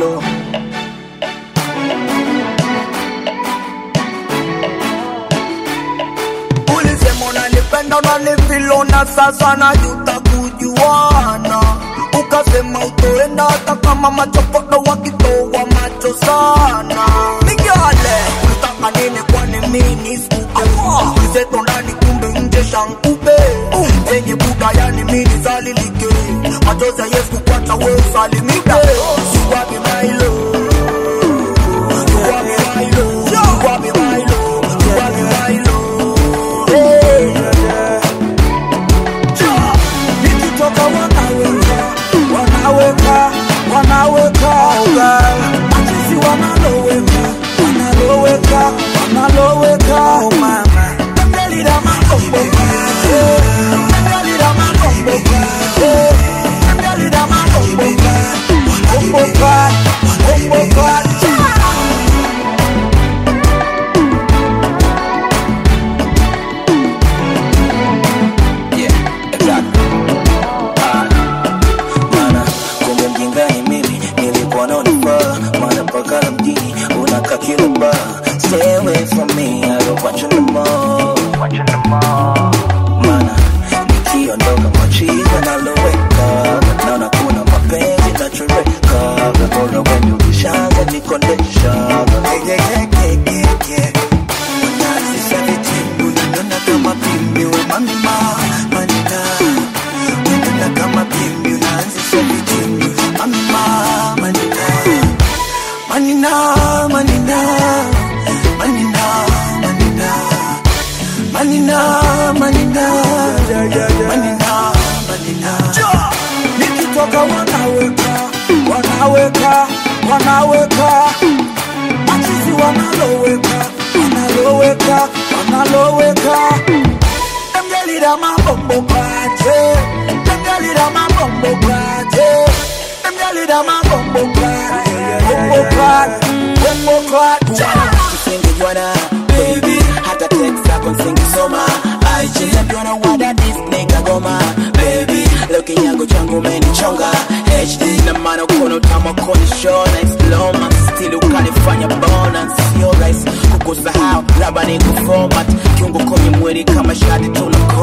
low. ulisema unanipenda unanifilo na sasa najuta kujuana ukasema utoenda hata kama machokodo wakitoa macho sana migale ulitaka nini kwani mini skupe kizeto ndani kumbe nje shankupe zenye buda yani mini zalilike machozi ya yesu kwacha we usalimike siwapi mailo siwapi mailo siwapi mailo siwapi mailo nikitoka wanaweka wanaweka wanaweka ugal machizi wanaloweka wanaloweka wanaloweka oh mama mbelira makomboka mbelira makomboka mbelira makomboka komboka komboka Yeah, exactly. Ah, Mana, kumbe mjinga ni mimi nilikuwa naonifaa maana mpaka na mjini unakaa kila bar stay away from me I don't want you no more Mana, nikiondoka machiza naloweka naona kuna mapenzi nachoreka bora wenye ukishaanza nikondesha yeah, yeah, yeah, yeah, yeah, yeah. Unazisha vitimbu unaniona kama pimbi we mama manina unaniona kama pimbi unaanzisha vitimbu mama manina manina manina manina manina manina manina manina manina nikitoka wanaweka wanaweka wanaweka machizi wanaloweka wanaloweka wanaloweka emjalira mabombo kwaje emjalira mabombo kwaje emjalira mabombo kwaje bombo kwaje bombo kwaje Singejuana, baby hata text zako nsingesoma IG najuana wada this nigga goma baby looking yangu changu umenichonga HD na maana ukono utamu koni show na exploma still ukanifanya bona sio rahisi kukusahau labda ni kuformat kiungo kwenye mwili kama shati tuna